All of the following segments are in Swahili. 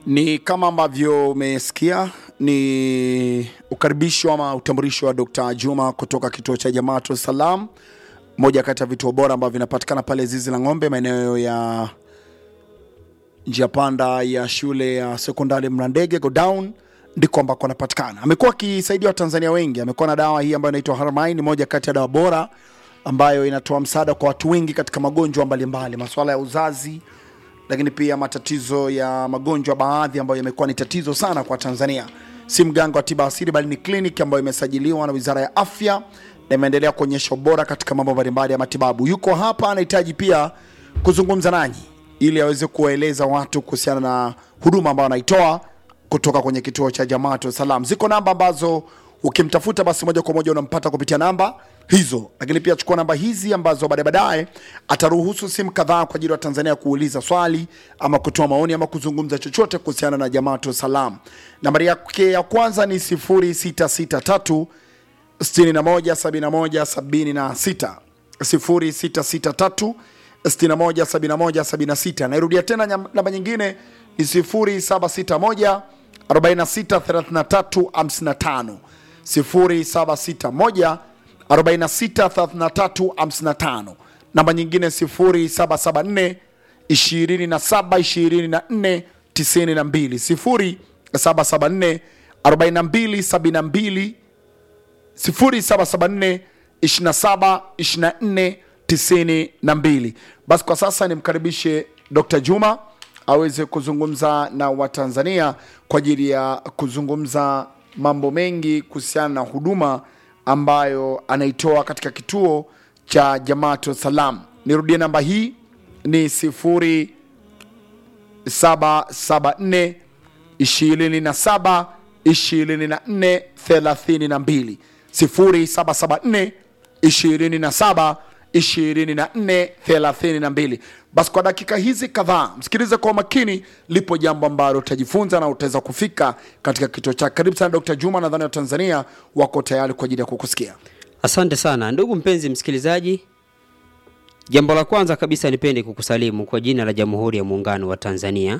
Ni kama ambavyo umesikia ni ukaribisho ama utambulisho wa Dr. Juma kutoka kituo cha Jamaatu Salam, moja kati ya vituo bora ambavyo vinapatikana pale Zizi la Ng'ombe, maeneo ya njia panda ya shule ya sekondari Mlandege go down ndiko ambako anapatikana. Amekuwa akisaidia Watanzania wengi. Amekuwa na dawa hii ambayo inaitwa Harmain, moja kati ya dawa bora ambayo inatoa msaada kwa watu wengi katika magonjwa mbalimbali, masuala ya uzazi, lakini pia matatizo ya magonjwa baadhi ambayo yamekuwa ni tatizo sana kwa Tanzania. Si mganga wa tiba asili, bali ni kliniki ambayo imesajiliwa na Wizara ya Afya na imeendelea kuonyesha ubora katika mambo mbalimbali ya matibabu. Yuko hapa, anahitaji pia kuzungumza nanyi ili aweze kuwaeleza watu kuhusiana na huduma ambayo anaitoa kutoka kwenye kituo cha Jamaatu Salam. Ziko namba ambazo ukimtafuta basi moja kwa moja unampata kupitia namba hizo, lakini pia chukua namba hizi ambazo baadaye baadaye ataruhusu simu kadhaa kwa ajili ya Tanzania kuuliza swali ama kutoa maoni ama kuzungumza chochote kuhusiana na Jamaatu Salam. Nambari yake ya kwanza ni 0663 617176 0663 617176. Nairudia tena nyam- namba nyingine ni 0761 463355 0761 463355. Namba nyingine 0774 2724 92 0774 4272 0774 27 24 92. Basi kwa sasa nimkaribishe Dr. Juma aweze kuzungumza na Watanzania kwa ajili ya kuzungumza mambo mengi kuhusiana na huduma ambayo anaitoa katika kituo cha Jamaatu Salam. Nirudie namba hii ni 0774 27 24 32 0774 27 24 32. Basi kwa dakika hizi kadhaa msikilize kwa makini, lipo jambo ambalo utajifunza na utaweza kufika katika kituo chake. Karibu sana Dr. Juma, nadhani wa Tanzania wako tayari kwa ajili ya kukusikia. Asante sana ndugu mpenzi msikilizaji. Jambo la kwanza kabisa nipende kukusalimu kwa jina la Jamhuri ya Muungano wa Tanzania.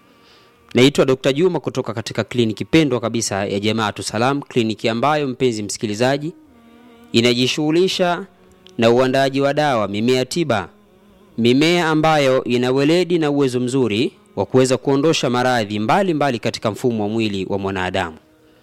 Naitwa Dr. Juma kutoka katika kliniki pendwa kabisa ya Jamaatu Salam, kliniki ambayo mpenzi msikilizaji inajishughulisha na uandaaji wa dawa, mimea tiba, mimea ambayo ina weledi na uwezo mzuri wa kuweza kuondosha maradhi mbalimbali katika mfumo wa mwili wa mwanadamu.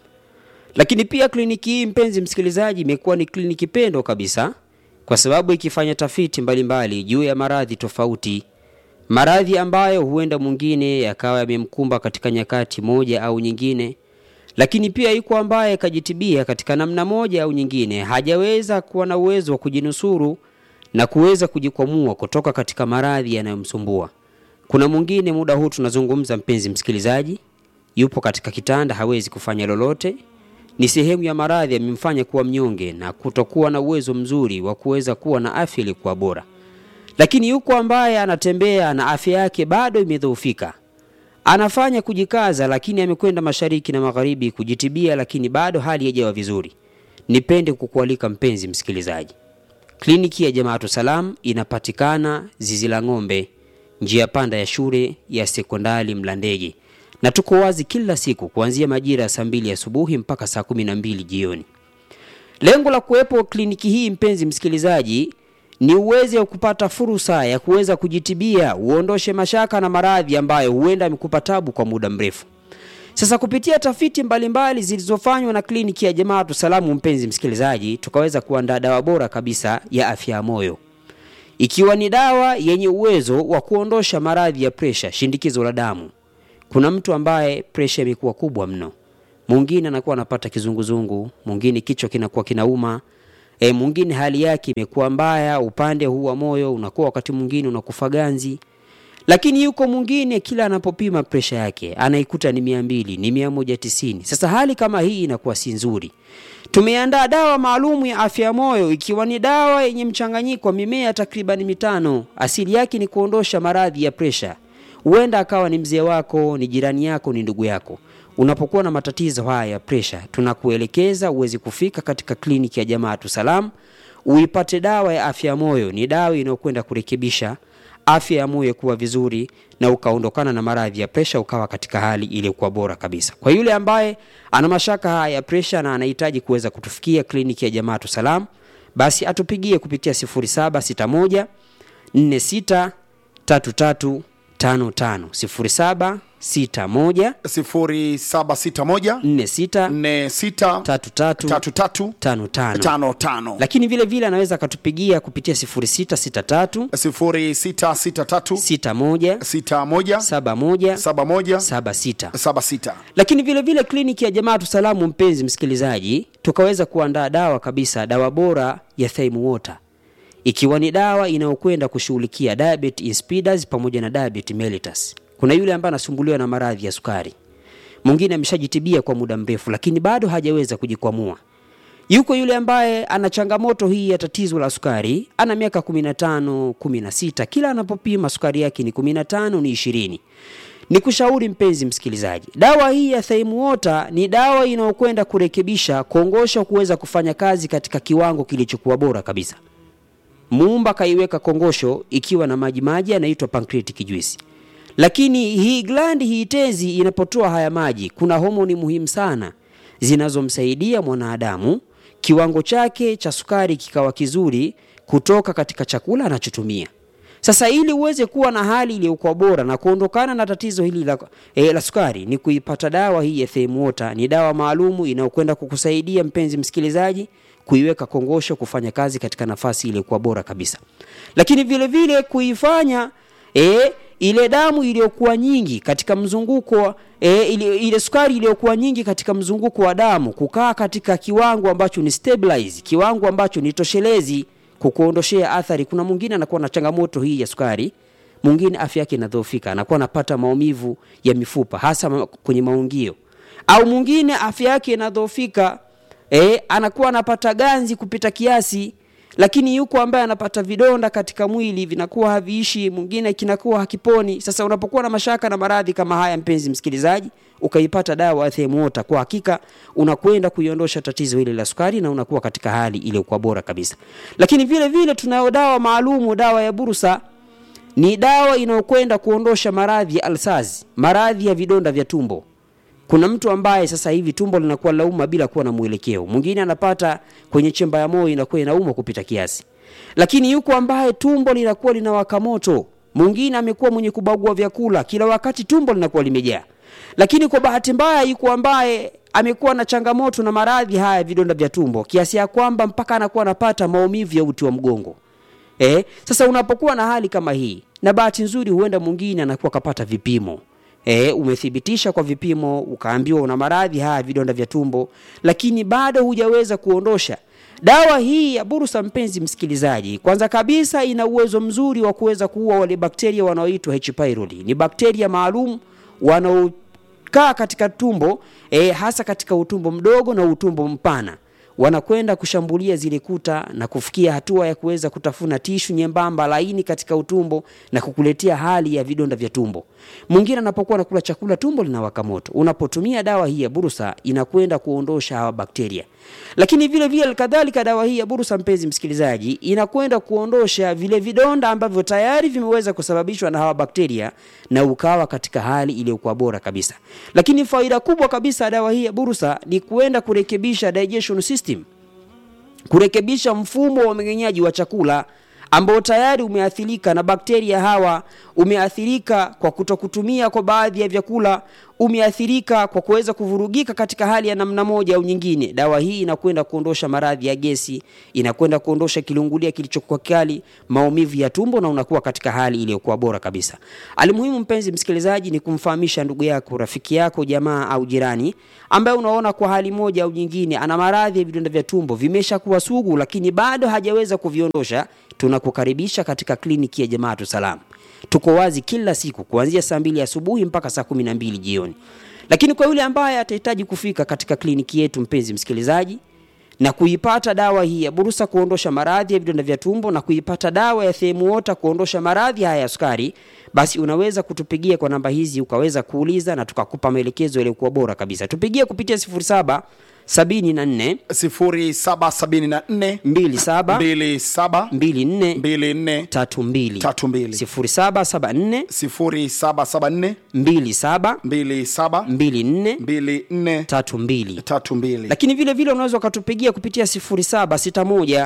Lakini pia kliniki hii mpenzi msikilizaji, imekuwa ni kliniki pendwa kabisa kwa sababu ikifanya tafiti mbalimbali juu ya maradhi tofauti, maradhi ambayo huenda mwingine yakawa yamemkumba katika nyakati moja au nyingine, lakini pia yuko ambaye kajitibia katika namna moja au nyingine, hajaweza kuwa na uwezo wa kujinusuru na kuweza kujikwamua kutoka katika maradhi yanayomsumbua. Kuna mwingine, muda huu tunazungumza, mpenzi msikilizaji, yupo katika kitanda, hawezi kufanya lolote, ni sehemu ya maradhi yamemfanya kuwa mnyonge na kutokuwa na uwezo mzuri wa kuweza kuwa na afya iliyokuwa bora. Lakini yuko ambaye anatembea na afya yake bado imedhoofika, anafanya kujikaza, lakini amekwenda mashariki na magharibi kujitibia, lakini bado hali haijawa vizuri. Nipende kukualika mpenzi msikilizaji, kliniki ya Jamaatu Salam inapatikana Zizi la Ng'ombe, njia panda ya shule ya sekondari Mlandege, na tuko wazi kila siku kuanzia majira ya saa mbili asubuhi mpaka saa kumi na mbili jioni. Lengo la kuwepo kliniki hii mpenzi msikilizaji ni uweze wa kupata fursa ya kuweza kujitibia, uondoshe mashaka na maradhi ambayo huenda amekupa tabu kwa muda mrefu. Sasa kupitia tafiti mbalimbali zilizofanywa na kliniki ya Jamaatu Salamu, mpenzi msikilizaji, tukaweza kuandaa dawa bora kabisa ya afya ya moyo, ikiwa ni dawa yenye uwezo wa kuondosha maradhi ya presha, shindikizo la damu. Kuna mtu ambaye presha imekuwa kubwa mno, mwingine anakuwa anapata kizunguzungu, mwingine kichwa kinakuwa kinauma, e, mwingine hali yake imekuwa mbaya, upande huu wa moyo unakuwa wakati mwingine unakufa ganzi lakini yuko mwingine kila anapopima presha yake anaikuta ni mia mbili ni mia moja tisini sasa hali kama hii inakuwa si nzuri tumeandaa dawa maalumu ya afya ya moyo ikiwa ni dawa yenye mchanganyiko wa mimea takriban mitano asili yake ni kuondosha maradhi ya presha huenda akawa ni mzee wako ni jirani yako ni ndugu yako unapokuwa na matatizo haya ya presha tunakuelekeza uweze kufika katika kliniki ya jamaatu salam uipate dawa ya afya ya moyo ni dawa inayokwenda kurekebisha afya ya moyo kuwa vizuri na ukaondokana na maradhi ya presha ukawa katika hali iliyokuwa bora kabisa kwa yule ambaye ana mashaka haya ya presha na anahitaji kuweza kutufikia kliniki ya jamaatu salam basi atupigie kupitia 0761 46 33 55 0761 0761 46 46 33 33 55 55 lakini vile vile anaweza akatupigia kupitia 0663 0663 61 61 71 71 76 76 lakini vile vile kliniki ya jamaatu salamu mpenzi msikilizaji tukaweza kuandaa dawa kabisa dawa bora ya Thyme Water ikiwa ni dawa inayokwenda kushughulikia diabetes insipidus pamoja na diabetes mellitus kuna yule ambaye anasumbuliwa na maradhi ya sukari mwingine ameshajitibia kwa muda mrefu lakini bado hajaweza kujikwamua yuko yule ambaye ana changamoto hii ya tatizo la sukari ana miaka 15 16 kila anapopima sukari yake ni 15 ni 20 ni kushauri mpenzi msikilizaji dawa hii ya Thyme Water ni dawa inayokwenda kurekebisha kongosho kuweza kufanya kazi katika kiwango kilichokuwa bora kabisa muumba kaiweka kongosho ikiwa na maji maji yanaitwa pancreatic juice lakini hii glandi hii tezi inapotoa haya maji kuna homoni muhimu sana zinazomsaidia mwanadamu kiwango chake cha sukari kikawa kizuri kutoka katika chakula anachotumia sasa ili uweze kuwa na hali iliyokuwa bora na kuondokana na tatizo hili la, e, la sukari ni kuipata dawa hii ya Thyme Water. Ni dawa maalumu inayokwenda kukusaidia mpenzi msikilizaji kuiweka kongosho kufanya kazi katika nafasi iliyokuwa bora kabisa, lakini vile vile kuifanya e, ile damu iliyokuwa nyingi katika mzunguko e, ile, ile sukari iliyokuwa nyingi katika mzunguko wa damu kukaa katika kiwango ambacho ni stabilize, kiwango ambacho ni toshelezi kukuondoshea athari. Kuna mwingine anakuwa na changamoto hii ya sukari, mwingine afya yake inadhoofika, anakuwa anapata maumivu ya mifupa hasa ma- kwenye maungio, au mwingine afya yake inadhoofika e, anakuwa anapata ganzi kupita kiasi lakini yuko ambaye anapata vidonda katika mwili vinakuwa haviishi, mwingine kinakuwa hakiponi. Sasa unapokuwa na mashaka na maradhi kama haya, mpenzi msikilizaji, ukaipata dawa ya Thyme Water, kwa hakika unakwenda kuiondosha tatizo hili la sukari na unakuwa katika hali iliyokuwa bora kabisa. Lakini vile vile tunayo dawa maalumu, dawa ya Bursa ni dawa inayokwenda kuondosha maradhi ya alsazi, maradhi ya vidonda vya tumbo. Kuna mtu ambaye sasa hivi tumbo linakuwa lauma bila kuwa na mwelekeo, mwingine anapata kwenye chemba ya moyo inakuwa inauma kupita kiasi, lakini yuko ambaye tumbo linakuwa linawaka moto, mwingine amekuwa mwenye kubagua vyakula kila wakati, tumbo linakuwa limejaa. Lakini kwa bahati mbaya, yuko ambaye amekuwa na changamoto na maradhi haya ya vidonda vya tumbo kiasi ya kwamba mpaka anakuwa anapata maumivu ya uti wa mgongo. Eh, sasa unapokuwa na hali kama hii, na bahati nzuri, huenda mwingine anakuwa kapata vipimo E, umethibitisha kwa vipimo ukaambiwa una maradhi haya vidonda vya tumbo, lakini bado hujaweza kuondosha. Dawa hii ya Bursa, mpenzi msikilizaji, kwanza kabisa ina uwezo mzuri wa kuweza kuua wale bakteria wanaoitwa H pylori. Ni bakteria maalum wanaokaa katika tumbo e, hasa katika utumbo mdogo na utumbo mpana wanakwenda kushambulia zile kuta na kufikia hatua ya kuweza kutafuna tishu nyembamba laini katika utumbo na kukuletea hali ya vidonda vya tumbo. Mwingine anapokuwa anakula chakula tumbo linawaka moto. Unapotumia dawa hii ya Bursa inakwenda kuondosha hawa bakteria. Lakini vile vile kadhalika dawa hii ya Bursa, mpenzi msikilizaji, inakwenda kuondosha vile vidonda ambavyo tayari vimeweza kusababishwa na hawa bakteria na ukawa katika hali iliyokuwa bora kabisa. Lakini faida kubwa kabisa ya dawa hii ya Bursa ni kuenda kurekebisha digestion system kurekebisha mfumo wa mmeng'enyaji wa chakula ambao tayari umeathirika na bakteria hawa, umeathirika kwa kutokutumia kwa baadhi ya vyakula, umeathirika kwa kuweza kuvurugika katika hali ya namna moja au nyingine. Dawa hii inakwenda kuondosha maradhi ya gesi, inakwenda kuondosha kilungulia kilichokuwa kali, maumivu ya tumbo, na unakuwa katika hali iliyokuwa bora kabisa. Alimuhimu mpenzi msikilizaji, ni kumfahamisha ndugu yako, rafiki yako, jamaa au jirani ambaye unaona kwa hali moja au nyingine ana maradhi ya vidonda vya tumbo vimeshakuwa sugu, lakini bado hajaweza kuviondosha. Tunakukaribisha katika kliniki ya Jamaatu Salam. Tuko wazi kila siku kuanzia saa mbili asubuhi mpaka saa kumi na mbili jioni. Lakini kwa yule ambaye atahitaji kufika katika kliniki yetu, mpenzi msikilizaji, na kuipata dawa hii ya Bursa kuondosha maradhi ya vidonda vya tumbo na kuipata dawa ya Thyme Water kuondosha maradhi haya ya sukari, basi unaweza kutupigia kwa namba hizi ukaweza kuuliza na tukakupa maelekezo yaliyokuwa bora kabisa. Tupigie kupitia 07 74 0774 27 27 24 24 32 32 0774 0774 27 27 24 24 32 32 lakini vile vile unaweza ukatupigia kupitia 0761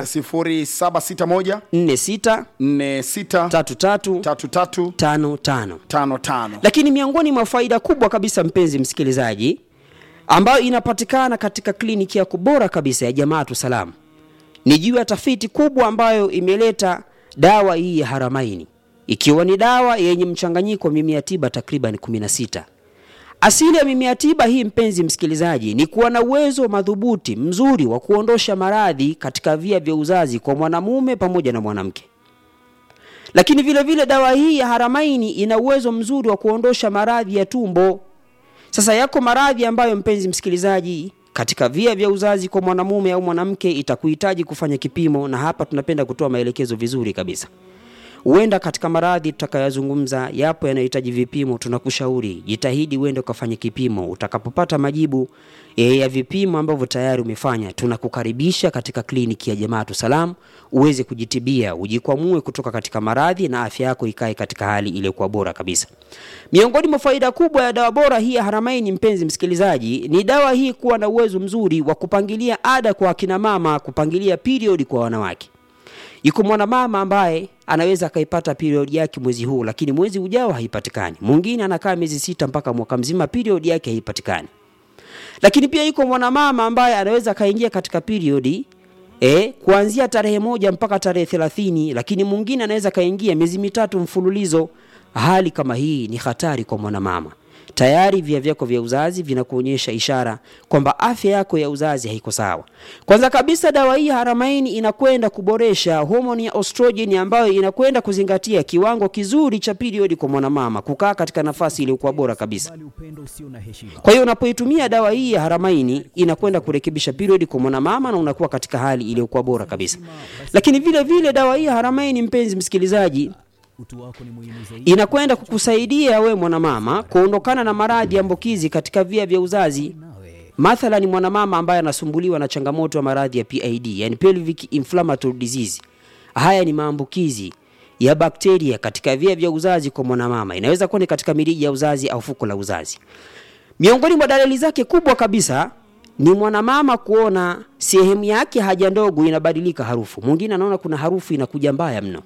0761 46 46 33 33 55 55 lakini miongoni mwa faida kubwa kabisa mpenzi msikilizaji ambayo inapatikana katika kliniki yako bora kabisa ya jamaatu salam ni juu ya tafiti kubwa ambayo imeleta dawa hii ya haramaini ikiwa ni dawa yenye mchanganyiko wa mimea tiba takriban 16 asili ya mimea tiba hii mpenzi msikilizaji ni kuwa na uwezo madhubuti mzuri wa kuondosha maradhi katika via vya uzazi kwa mwanamume pamoja na mwanamke lakini vile vile dawa hii ya haramaini ina uwezo mzuri wa kuondosha maradhi ya tumbo sasa yako maradhi ambayo mpenzi msikilizaji katika via vya uzazi kwa mwanamume au mwanamke itakuhitaji kufanya kipimo na hapa tunapenda kutoa maelekezo vizuri kabisa huenda katika maradhi tutakayoyazungumza yapo yanayohitaji vipimo tunakushauri jitahidi uende ukafanye kipimo utakapopata majibu e, ya vipimo ambavyo tayari umefanya tunakukaribisha katika kliniki ya jamaatu salam uweze kujitibia ujikwamue kutoka katika maradhi na afya yako ikae katika hali iliyokuwa bora kabisa miongoni mwa faida kubwa ya dawa bora hii ya haramaini mpenzi msikilizaji ni dawa hii kuwa na uwezo mzuri wa kupangilia ada kwa akina mama kupangilia period kwa wanawake yuko mwanamama ambaye anaweza akaipata period yake mwezi huu lakini mwezi ujao haipatikani mwingine anakaa miezi sita mpaka mwaka mzima period yake haipatikani lakini pia yuko mwanamama ambaye anaweza akaingia katika periodi e, kuanzia tarehe moja mpaka tarehe thelathini lakini mwingine anaweza akaingia miezi mitatu mfululizo hali kama hii ni hatari kwa mwanamama tayari via vyako vya uzazi vinakuonyesha ishara kwamba afya yako ya uzazi haiko sawa kwanza kabisa dawa hii haramaini inakwenda kuboresha homoni ya estrogen ambayo inakwenda kuzingatia kiwango kizuri cha period kwa mwanamama kukaa katika nafasi iliyokuwa bora kabisa Bali upendo usio na heshima. kwa hiyo unapoitumia dawa hii ya haramaini inakwenda kurekebisha period kwa mwanamama na unakuwa katika hali iliyokuwa bora kabisa lakini vile vile dawa hii ya haramaini mpenzi msikilizaji Utu wako ni muhimu zaidi. inakwenda kukusaidia we mwanamama kuondokana na maradhi ya ambukizi katika via vya uzazi Nawe mathalan mwanamama ambaye anasumbuliwa na changamoto ya maradhi ya PID yani pelvic inflammatory disease haya ni maambukizi ya bakteria katika via vya uzazi kwa mwanamama inaweza kuwa ni katika mirija ya uzazi au fuko la uzazi miongoni mwa dalili zake kubwa kabisa ni mwanamama kuona sehemu yake haja ndogo inabadilika harufu mwingine anaona kuna harufu inakuja mbaya mno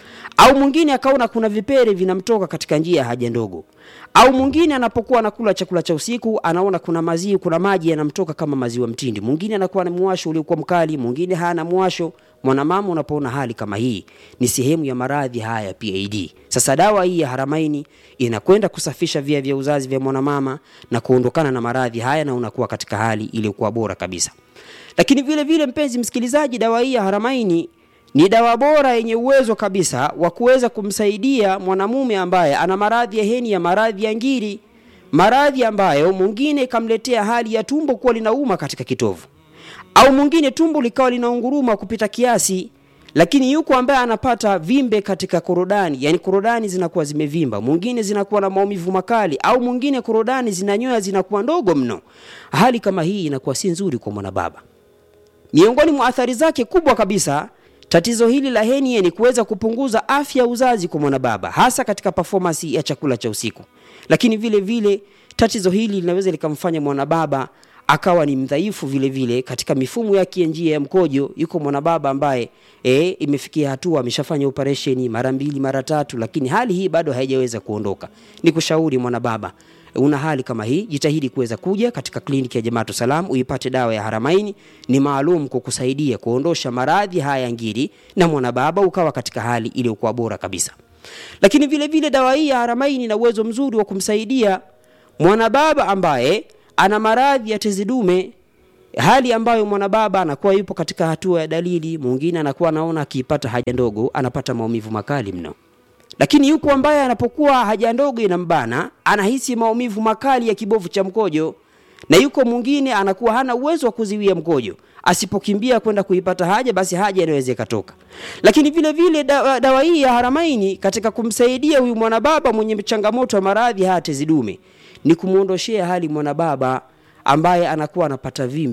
au mwingine akaona kuna vipere vinamtoka katika njia ya haja ndogo au mwingine anapokuwa anakula chakula cha usiku anaona kuna maziwa kuna maji yanamtoka kama maziwa mtindi mwingine anakuwa na mwasho uliokuwa mkali mwingine hana mwasho mwanamama unapoona hali kama hii ni sehemu ya maradhi haya ya PID sasa dawa hii ya haramaini inakwenda kusafisha via vya uzazi vya mwanamama na kuondokana na maradhi haya na unakuwa katika hali iliyokuwa bora kabisa lakini vile vile mpenzi msikilizaji dawa hii ya haramaini ni dawa bora yenye uwezo kabisa wa kuweza kumsaidia mwanamume ambaye ana maradhi ya heni ya maradhi ya ngiri maradhi ambayo mwingine ikamletea hali ya tumbo kuwa linauma katika kitovu au mwingine tumbo likawa linaunguruma kupita kiasi lakini yuko ambaye anapata vimbe katika korodani yani korodani zinakuwa zimevimba mwingine zinakuwa na maumivu makali au mwingine korodani zinanyoya zinakuwa ndogo mno hali kama hii inakuwa si nzuri kwa mwanababa miongoni mwa athari zake kubwa kabisa tatizo hili la henie ni kuweza kupunguza afya ya uzazi kwa mwanababa hasa katika performance ya chakula cha usiku lakini vile vile tatizo hili linaweza likamfanya mwanababa akawa ni mdhaifu vile vile katika mifumo yake ya njia ya mkojo yuko mwanababa ambaye e, imefikia hatua ameshafanya operesheni mara mbili mara tatu lakini hali hii bado haijaweza kuondoka ni kushauri mwanababa una hali kama hii jitahidi kuweza kuja katika kliniki ya jamaatu salam uipate dawa ya haramaini ni maalum kukusaidia kuondosha maradhi haya ya ngiri na mwanababa ukawa katika hali iliyokuwa bora kabisa lakini vile vile dawa hii ya haramaini ina uwezo mzuri wa kumsaidia mwanababa ambaye ana maradhi ya tezi dume hali ambayo mwanababa anakuwa yupo katika hatua ya dalili mwingine anakuwa anaona akiipata haja ndogo anapata maumivu makali mno lakini yupo ambaye anapokuwa haja ndogo inambana anahisi maumivu makali ya kibofu cha mkojo na yuko mwingine anakuwa hana uwezo wa kuziwia mkojo asipokimbia kwenda kuipata haja basi haja inaweza ikatoka lakini vile vile dawa, dawa hii ya haramaini katika kumsaidia huyu mwanababa mwenye changamoto ya maradhi haya tezi dume ni kumwondoshea hali mwanababa ambaye anakuwa anapata vimbe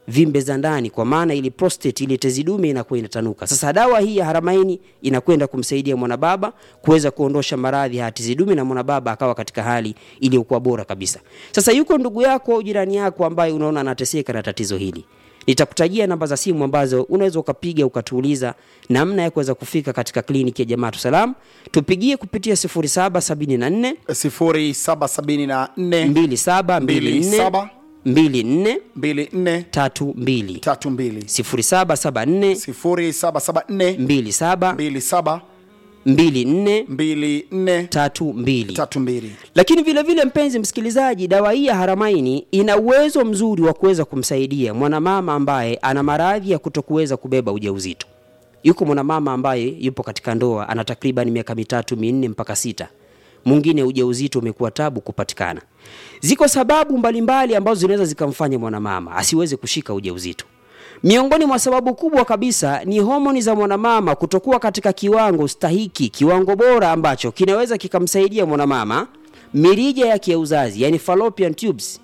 vimbe za ndani, kwa maana ili prostate ile tezi dume inakuwa inatanuka. Sasa dawa hii ya Haramaini inakwenda kumsaidia mwanababa kuweza kuondosha maradhi ya tezi dume na mwanababa akawa katika hali iliyokuwa bora kabisa. Sasa yuko ndugu yako au jirani yako ambaye unaona anateseka na tatizo hili, nitakutajia namba za simu ambazo unaweza ukapiga ukatuuliza namna ya kuweza kufika katika kliniki ya Jamaatu Salam. Tupigie kupitia 0774 0774 2724 24 24 32 32 0774 0774 27 27 24 24 32 32 lakini vile vile mpenzi msikilizaji dawa hii ya haramaini ina uwezo mzuri wa kuweza kumsaidia mwanamama ambaye ana maradhi ya kutokuweza kubeba ujauzito yuko mwanamama ambaye yupo katika ndoa ana takriban miaka mitatu minne mpaka sita mwingine ujauzito umekuwa tabu kupatikana ziko sababu mbalimbali ambazo zinaweza zikamfanya mwanamama asiweze kushika ujauzito miongoni mwa sababu kubwa kabisa ni homoni za mwanamama kutokuwa katika kiwango stahiki kiwango bora ambacho kinaweza kikamsaidia mwanamama mirija yake ya uzazi yani fallopian tubes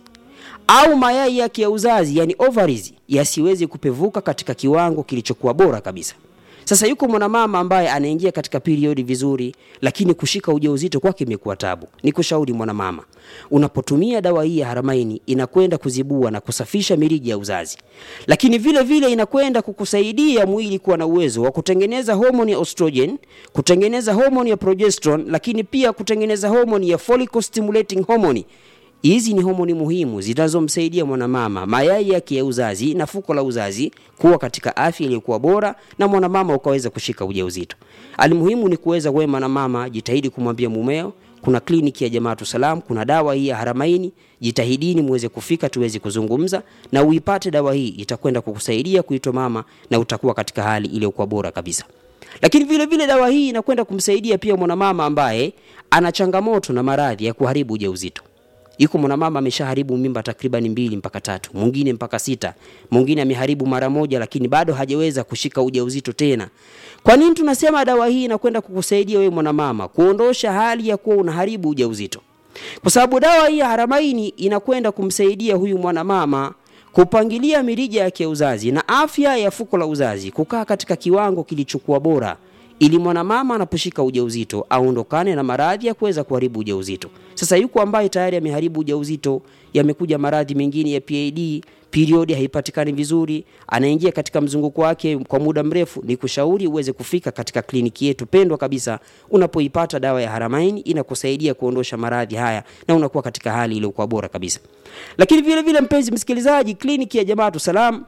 au mayai yake ya uzazi yani ovaries yasiwezi kupevuka katika kiwango kilichokuwa bora kabisa sasa yuko mwanamama ambaye anaingia katika periodi vizuri lakini kushika ujauzito kwake imekuwa tabu ni kushauri mwanamama unapotumia dawa hii ya haramaini inakwenda kuzibua na kusafisha mirija ya uzazi lakini vile vile inakwenda kukusaidia mwili kuwa na uwezo wa kutengeneza homoni ya estrogen kutengeneza homoni ya progesterone lakini pia kutengeneza homoni ya follicle stimulating hormone hizi ni homoni muhimu zinazomsaidia mwanamama mayai yake ya uzazi na fuko la uzazi kuwa katika afya iliyokuwa bora na mwanamama ukaweza kushika ujauzito alimuhimu ni kuweza wewe mwanamama jitahidi kumwambia mumeo kuna kliniki ya jamaatu salam kuna dawa hii ya haramaini jitahidini muweze kufika tuweze kuzungumza na uipate dawa hii itakwenda kukusaidia kuitwa mama na utakuwa katika hali iliyokuwa bora kabisa lakini vile vile dawa hii inakwenda kumsaidia pia mwanamama ambaye ana changamoto na maradhi ya kuharibu ujauzito yuko mwanamama ameshaharibu mimba takriban mbili mpaka tatu mwingine mpaka sita mwingine ameharibu mara moja lakini bado hajaweza kushika ujauzito tena kwa nini tunasema dawa hii inakwenda kukusaidia wewe mwanamama kuondosha hali ya kuwa unaharibu ujauzito kwa sababu dawa hii ya haramaini inakwenda kumsaidia huyu mwanamama kupangilia mirija yake ya uzazi na afya ya fuko la uzazi kukaa katika kiwango kilichokuwa bora ili mwanamama anaposhika ujauzito aondokane na maradhi ya kuweza kuharibu ujauzito. Sasa yuko ambaye tayari ameharibu ujauzito, yamekuja maradhi mengine ya PID, periodi haipatikani vizuri, anaingia katika mzunguko wake kwa muda mrefu, ni kushauri uweze kufika katika kliniki yetu pendwa kabisa. Unapoipata dawa ya Haramain inakusaidia kuondosha maradhi haya na unakuwa katika hali iliyokuwa bora kabisa. Lakini vile vile, mpenzi msikilizaji, kliniki ya Jamaatu Salam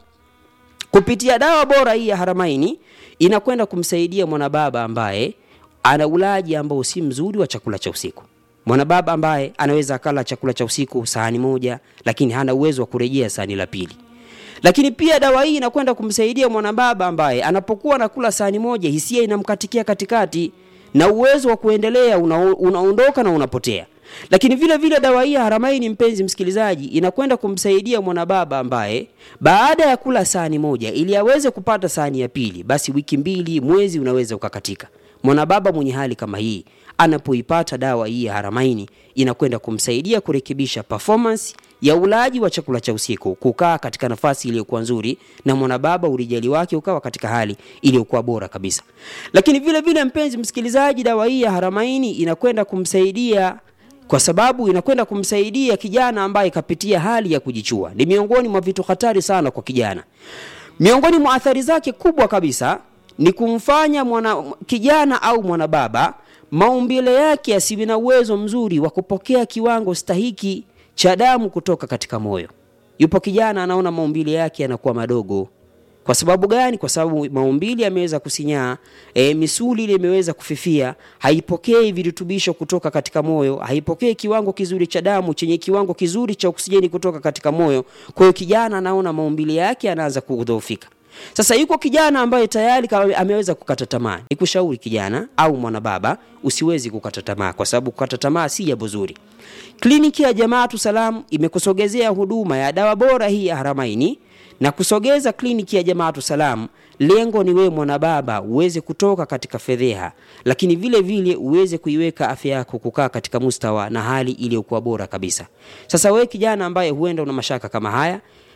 kupitia dawa bora hii ya Haramaini inakwenda kumsaidia mwanababa ambaye ana ulaji ambao si mzuri wa chakula cha usiku. Mwanababa ambaye anaweza akala chakula cha usiku sahani moja, lakini hana uwezo wa kurejea sahani la pili. Lakini pia dawa hii inakwenda kumsaidia mwanababa ambaye anapokuwa anakula sahani moja, hisia inamkatikia katikati na uwezo wa kuendelea una, unaondoka na unapotea. Lakini vile vile dawa hii ya Haramaini, mpenzi msikilizaji, inakwenda kumsaidia mwanababa ambaye baada ya kula sahani moja, ili aweze kupata sahani ya pili, basi wiki mbili, mwezi unaweza ukakatika. Mwanababa mwenye hali kama hii anapoipata dawa hii ya Haramaini inakwenda kumsaidia kurekebisha performance ya ulaji wa chakula cha usiku, kukaa katika nafasi iliyokuwa nzuri, na mwanababa ulijali wake ukawa katika hali iliyokuwa bora kabisa. Lakini vile vile, mpenzi msikilizaji, dawa hii ya Haramaini inakwenda kumsaidia kwa sababu inakwenda kumsaidia kijana ambaye kapitia hali ya kujichua. Ni miongoni mwa vitu hatari sana kwa kijana. Miongoni mwa athari zake kubwa kabisa ni kumfanya mwana kijana au mwanababa maumbile yake asiwe na uwezo mzuri wa kupokea kiwango stahiki cha damu kutoka katika moyo. Yupo kijana anaona maumbile yake yanakuwa madogo. Kwa sababu gani? Kwa sababu maumbile yameweza kusinyaa, e, misuli ile imeweza kufifia, haipokei virutubisho kutoka katika moyo, haipokei kiwango kizuri cha damu chenye kiwango kizuri cha oksijeni kutoka katika moyo. Kwa hiyo kijana anaona maumbile yake yanaanza kudhoofika. Sasa yuko kijana ambaye tayari ameweza kukata tamaa. Nikushauri kijana au mwanababa, usiwezi kukata tamaa, kwa sababu kukata tamaa si jambo zuri. Kliniki ya Jamaatu Salam imekusogezea huduma ya dawa bora hii ya Haramaini na kusogeza kliniki ya Jamaatu Salam. Lengo ni wewe mwanababa uweze kutoka katika fedheha, lakini vile vile uweze kuiweka afya yako kukaa katika mustawa na hali iliyokuwa bora kabisa. Sasa wewe kijana ambaye huenda una mashaka kama haya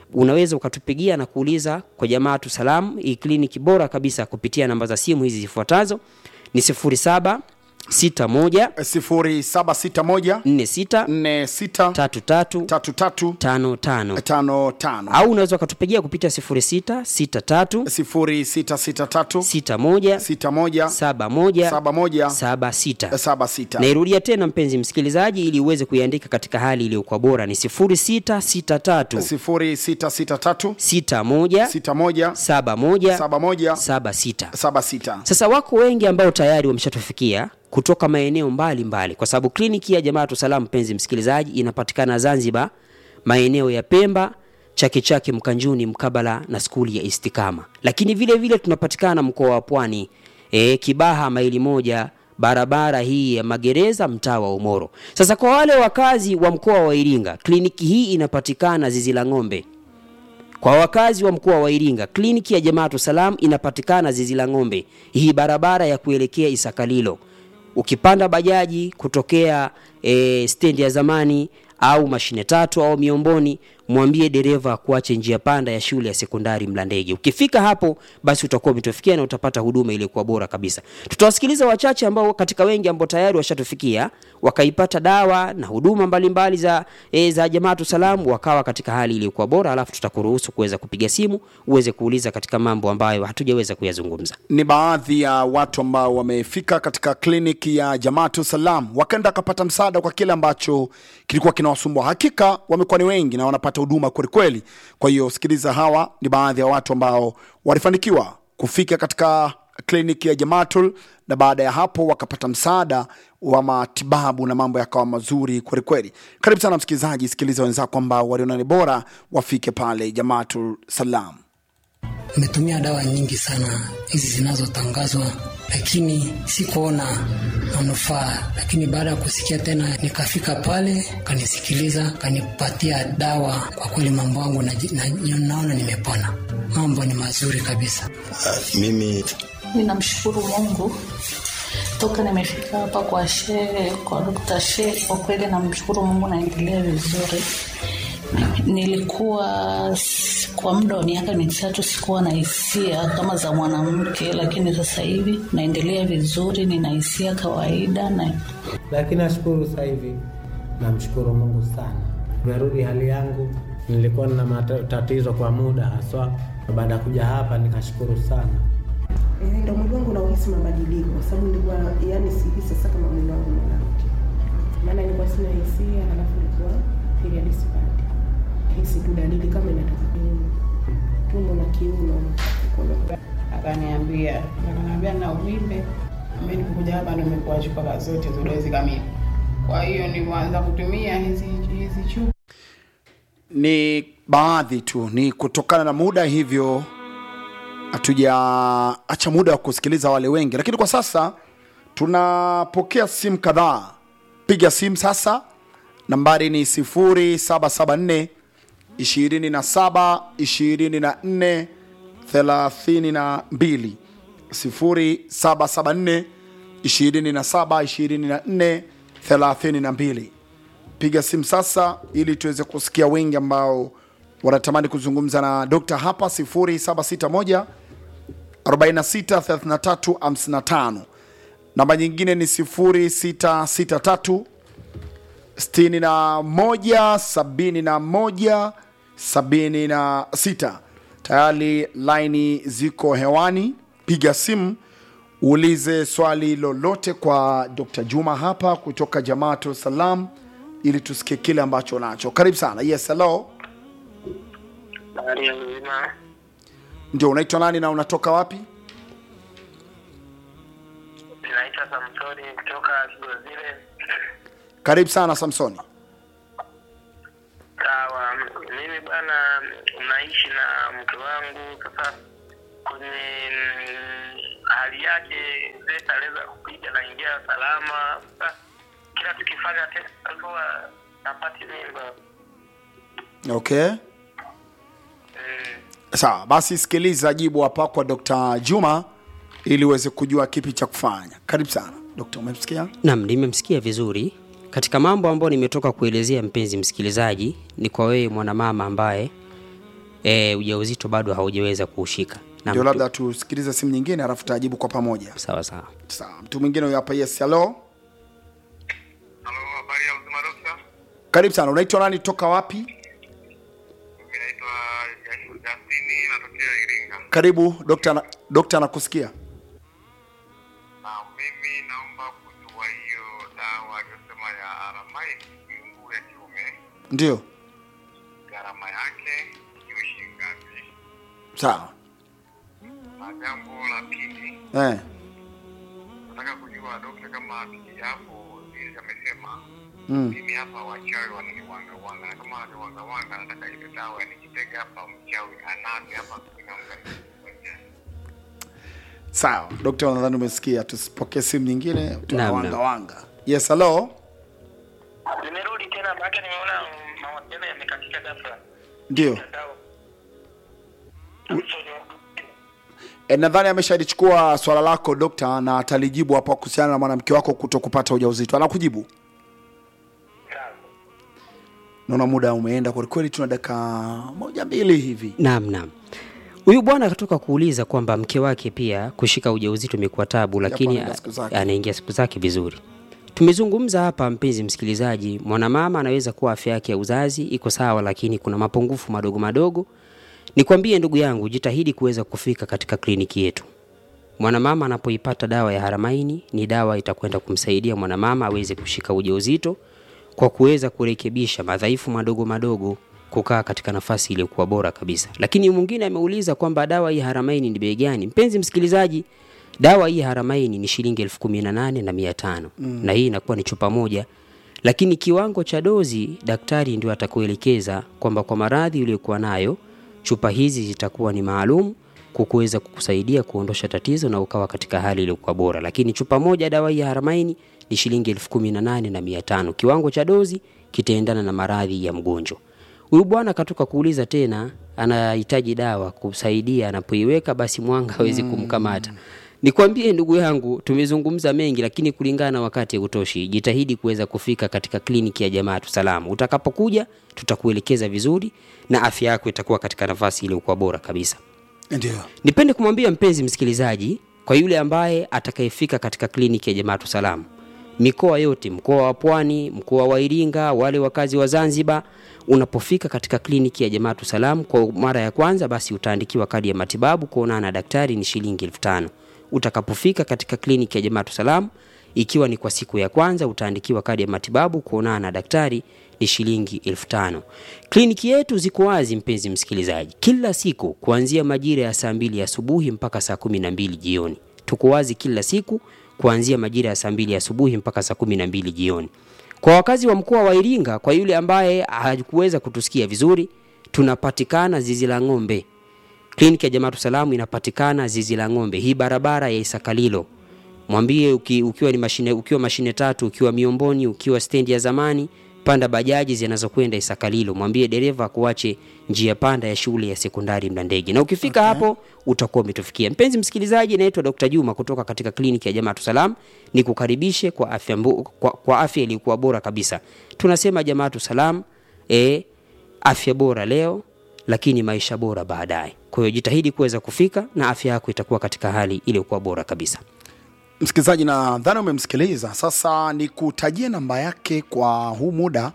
unaweza ukatupigia na kuuliza kwa Jamaatu Salam, hii kliniki bora kabisa, kupitia namba za simu hizi zifuatazo ni 07 61 0761 46 46 33 33 55 55 au unaweza ukatupigia kupitia 06 63 0663 61 61 71 71 76 76 nairudia tena mpenzi msikilizaji ili uweze kuiandika katika hali iliyokuwa bora ni 0663 0663 61 61 71 71 76 76 sasa wako wengi ambao tayari wameshatufikia kutoka maeneo mbalimbali mbali, kwa sababu kliniki ya Jamaatu Salam, mpenzi msikilizaji, inapatikana Zanzibar, maeneo ya Pemba, Chake Chake, Mkanjuni, mkabala na skuli ya Istikama, lakini vile vile tunapatikana mkoa wa Pwani, e, Kibaha maili moja barabara hii ya magereza mtaa wa Umoro. Sasa kwa wale wakazi wa mkoa wa Iringa, kliniki hii inapatikana Zizi la Ng'ombe. Kwa wakazi wa mkoa wa Iringa, kliniki ya Jamaatu Salam inapatikana Zizi la Ng'ombe, hii barabara ya kuelekea Isakalilo. Ukipanda bajaji kutokea e, stendi ya zamani au mashine tatu au Miomboni, mwambie dereva akuache njia panda ya shule ya sekondari Mlandege. Ukifika hapo, basi utakuwa umetufikia na utapata huduma iliyokuwa bora kabisa. Tutawasikiliza wachache ambao katika wengi ambao tayari washatufikia wakaipata dawa na huduma mbalimbali za e, za Jamaatu Salam wakawa katika hali iliyokuwa bora, alafu tutakuruhusu kuweza kupiga simu uweze kuuliza katika mambo ambayo hatujaweza kuyazungumza. ni baadhi ya watu ambao wamefika katika kliniki ya Jamaatu Salam wakaenda wakapata msaada kwa kile ambacho kilikuwa kinawasumbua. Hakika wamekuwa ni wengi na wanapata huduma kwelikweli. Kwa hiyo sikiliza, hawa ni baadhi ya watu ambao walifanikiwa kufika katika kliniki ya Jamaatul na baada ya hapo wakapata msaada wa matibabu na mambo yakawa mazuri kwelikweli. Karibu sana msikilizaji, sikiliza wenzako ambao waliona ni bora wafike pale Jamaatul Salam. Nimetumia dawa nyingi sana hizi zinazotangazwa, lakini sikuona manufaa. Lakini baada ya kusikia tena, nikafika pale, kanisikiliza, kanipatia dawa. Kwa kweli mambo yangu naji- na- naona nimepona, mambo ni mazuri kabisa. Ah, mimi Ninamshukuru Mungu toka nimefika hapa kwa shehe, kwa Dr. Shehe, kwa kweli namshukuru Mungu, naendelea vizuri. Nilikuwa s- kwa muda wa miaka mitatu sikuwa na hisia kama za mwanamke, lakini sasa hivi naendelea vizuri, nina hisia kawaida na lakini nashukuru sasa hivi, namshukuru Mungu sana, nimerudi hali yangu. Nilikuwa na matatizo kwa muda haswa, na baada ya kuja hapa nikashukuru sana. Eh, ndo mwili wangu nauhisi mabadiliko kwa sababu nilikuwa yani sihisi sasa kama mwili wangu ni mwanamke, maana nilikuwa sina hisia, halafu nilikuwa period sipati, hisi tu dalili kama inatoka kwenye tumbo na kiuno. akaniambia akaniambia na uvimbe. Mimi nilikuja hapa ndo nimekuwa chupa zote za dozi kamili, kwa hiyo nilianza kutumia hizi hizi chupa ni baadhi tu, ni kutokana na muda, hivyo hatujaacha muda wa kusikiliza wale wengi, lakini kwa sasa tunapokea simu kadhaa. Piga simu sasa, nambari ni 0774 27 24 32 0774 27 24 32 piga simu sasa ili tuweze kusikia wengi ambao wanatamani kuzungumza na dokta hapa 0761 463355 namba nyingine ni 0663 61 71 76 tayari laini ziko hewani piga simu uulize swali lolote kwa dr juma hapa kutoka jamaatu salam ili tusikie kile ambacho nacho karibu sana yes hello Habari ya mzima. ndio unaitwa nani na unatoka wapi Naitwa Samsoni kutoka Kigozile. karibu sana samsoni Sawa, mimi bwana, naishi na mke wangu. Sasa kwenye mm, hali yake zeta aliweza kupiga naingia salama. Sasa kila tukifanya test huwa napati mimba. okay sawa basi sikiliza jibu hapa kwa dr juma ili uweze kujua kipi cha kufanya karibu sana dokta umemsikia Naam, nimemsikia vizuri. Katika mambo ambayo nimetoka kuelezea, mpenzi msikilizaji, ni kwa wewe mwanamama ambaye e, ujauzito bado haujaweza kuushika Na ndio mtu- labda tusikilize simu nyingine alafu tutajibu kwa pamoja sawa sawa sawa mtu mwingine huyo hapa yes hello Halo, habari ya uzima dokta? karibu sana unaitwa nani toka wapi Mimi naitwa Justini, natokea Iringa. karibu dokta na- dokta anakusikia Na mimi naomba kujua hiyo dawa aliyosema ya Aramaidi kiungu ya kiume, ndio gharama yake hiyo shilingi ngapi? sawa Na jambo la pili, eh. nataka kujua dokta, kama akija hapo vile amesema mm. mimi hapa wachawi wananiwanga wanga, na kama wananiwanga wanga, nataka ile dawa nikitega hapa mchawi anate hapa kuinamka sawa dokta nadhani umesikia tusipokee simu nyingine Naam, tunawanga naam. wanga yes hello Nimerudi tena maana nimeona mm, mawasiliano yamekatika ghafla. ndio Mtandao. e, nadhani ameshalichukua swala lako dokta na atalijibu hapa kuhusiana na mwanamke wako kuto kupata ujauzito anakujibu naona muda umeenda kwelikweli tuna dakika moja mbili hivi naam naam huyu bwana akatoka kuuliza kwamba mke wake pia kushika ujauzito imekuwa tabu lakini anaenda siku zake. anaingia siku zake vizuri tumezungumza hapa mpenzi msikilizaji mwanamama anaweza kuwa afya yake ya uzazi iko sawa lakini kuna mapungufu madogo madogo nikwambie ndugu yangu jitahidi kuweza kufika katika kliniki yetu mwanamama anapoipata dawa ya haramaini ni dawa itakwenda kumsaidia mwanamama aweze kushika ujauzito kwa kuweza kurekebisha madhaifu madogo madogo kukaa katika nafasi iliyokuwa bora kabisa lakini mwingine ameuliza kwamba dawa hii haramaini ni bei gani mpenzi msikilizaji dawa hii haramaini ni shilingi elfu kumi na nane na mia tano mm. na hii inakuwa ni chupa moja lakini kiwango cha dozi daktari ndio atakuelekeza kwamba kwa maradhi uliyokuwa nayo chupa hizi zitakuwa ni maalum kukuweza kukusaidia kuondosha tatizo na ukawa katika hali iliyokuwa bora lakini chupa moja dawa hii ya haramaini ni shilingi elfu kumi na nane na mia tano kiwango cha dozi kitaendana na maradhi ya mgonjwa huyu bwana akatoka kuuliza tena anahitaji dawa kusaidia anapoiweka basi mwanga hawezi kumkamata nikwambie ndugu yangu tumezungumza mengi lakini kulingana na wakati hautoshi jitahidi kuweza kufika katika kliniki ya jamaatu salamu utakapokuja tutakuelekeza vizuri na afya yako itakuwa katika nafasi iliyokuwa bora kabisa ndio nipende kumwambia mpenzi msikilizaji kwa yule ambaye atakayefika katika kliniki ya jamaatu salamu mikoa yote mkoa wa pwani mkoa wa iringa wale wakazi wa zanzibar unapofika katika kliniki ya jamaatu salamu kwa mara ya kwanza basi utaandikiwa kadi ya matibabu kuonana na daktari ni shilingi elfu tano utakapofika katika kliniki ya jamaatu salamu ikiwa ni kwa siku ya kwanza utaandikiwa kadi ya matibabu kuonana na daktari ni shilingi elfu tano kliniki yetu ziko wazi mpenzi msikilizaji kila siku kuanzia majira ya saa mbili asubuhi mpaka saa kumi na mbili jioni tuko wazi kila siku kuanzia majira ya saa mbili asubuhi mpaka saa kumi na mbili jioni kwa wakazi wa mkoa wa iringa kwa yule ambaye hakuweza kutusikia vizuri tunapatikana zizi la ng'ombe kliniki ya jamaatu salamu inapatikana zizi la ng'ombe hii barabara ya isakalilo mwambie uki, ukiwa ni mashine ukiwa mashine tatu ukiwa miomboni ukiwa stendi ya zamani panda bajaji zinazokwenda isakalilo mwambie dereva kuache njia panda ya shule ya sekondari mlandege na ukifika okay. hapo utakuwa umetufikia mpenzi msikilizaji naitwa dr juma kutoka katika kliniki ya jamaatu salam ni kukaribishe kwa afya, mbu, kwa, kwa afya iliyokuwa bora kabisa tunasema jamaatu salam e, afya bora leo lakini maisha bora baadaye kwa hiyo jitahidi kuweza kufika na afya yako itakuwa katika hali iliyokuwa bora kabisa msikilizaji nadhani umemsikiliza sasa ni kutajia namba yake kwa huu muda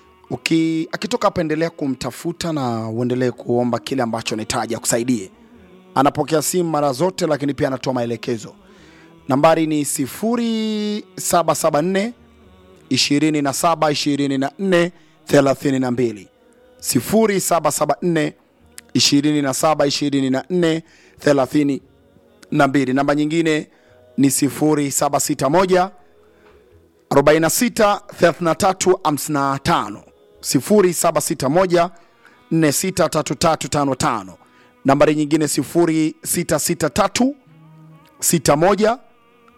Uki, akitoka hapa endelea kumtafuta na uendelee kuomba kile ambacho anahitaji akusaidie anapokea simu mara zote lakini pia anatoa maelekezo nambari ni 0774 27 24 32 0774 27 24 32 namba nyingine ni 0761 46 33 55 0761 463355 nambari nyingine 0663 61